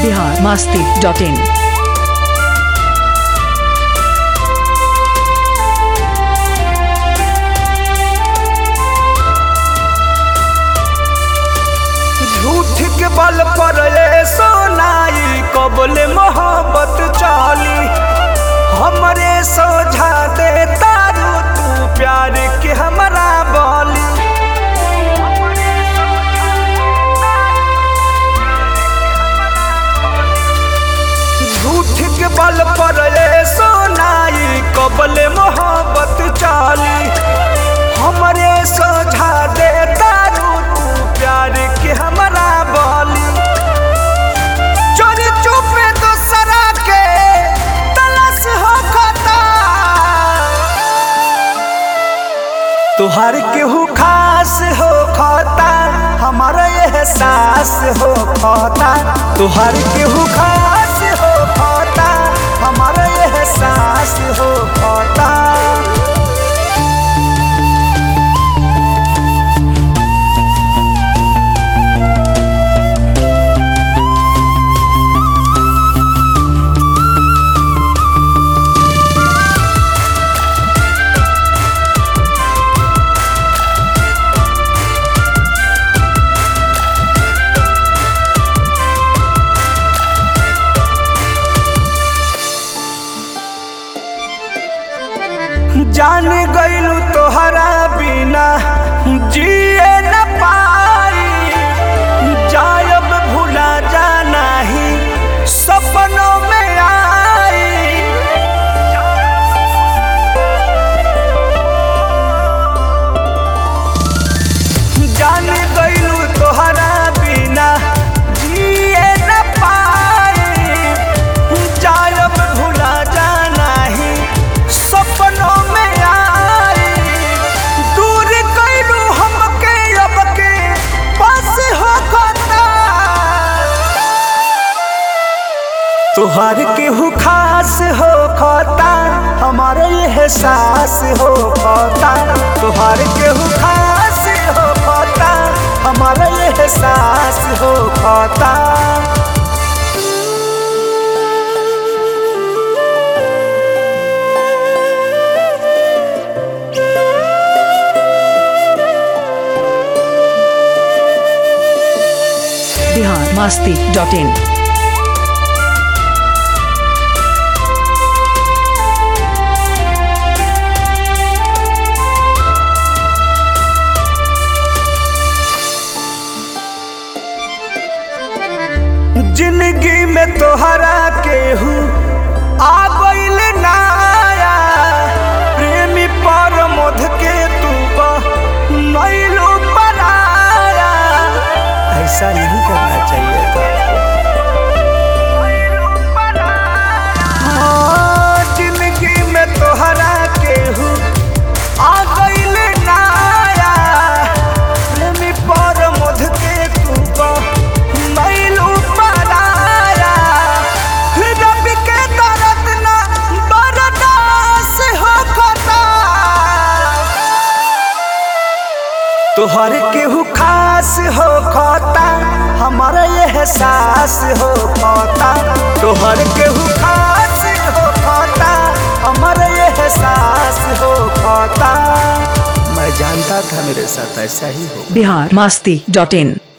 Bihar Masti dot in झूठ के बल पर ये सोनाई कबले मोहब्बत चाली हमरे सोझा दे तारू तू प्यार के हमरा बोली झूठ के बल पर ये सोनाई कबले मोहब्बत चाली हमरे सोझा दे तारू तू प्यार के हमरा बोली चोरी चुपे दूसरा के तलाश हो खता तुहार केहू खास हो खता हमारा एहसास हो खता तुहार केहू खास हो खता हमारा एहसास हो खता जान गईलू तोहरा बिना जिए न पाई जायब भूला जाना ही सपनों में आई जान गईलू तोहरा बिना जिए न पाई जायब भूला जाना ही सपनों में आई दूर कैलू हमके अब के पास हो खता तुहार केहू खास हो खता हमारे एहसास हो खता तुहार केहू खास हो खता हमारे एहसास हो खता बिहार मास्ती डॉट इन जिंदगी में तोहरा केहू आ गइल नाया प्रेमी पर मध के तू नैलू बनाया ऐसा नहीं करना चाहिए था हाँ, जिंदगी में तोहरा केहू आ गइल नाया प्रेमी पर मध के तू नैलू बनाया रब के दर्द ना बर्दाश्त हो खता तोहर केहू खास हो खता हमारा एहसास हो खता तोहर केहू खास हो खता हमारा एहसास हो खता मैं जानता था मेरे साथ ऐसा ही हो बिहार मास्ती डॉट इन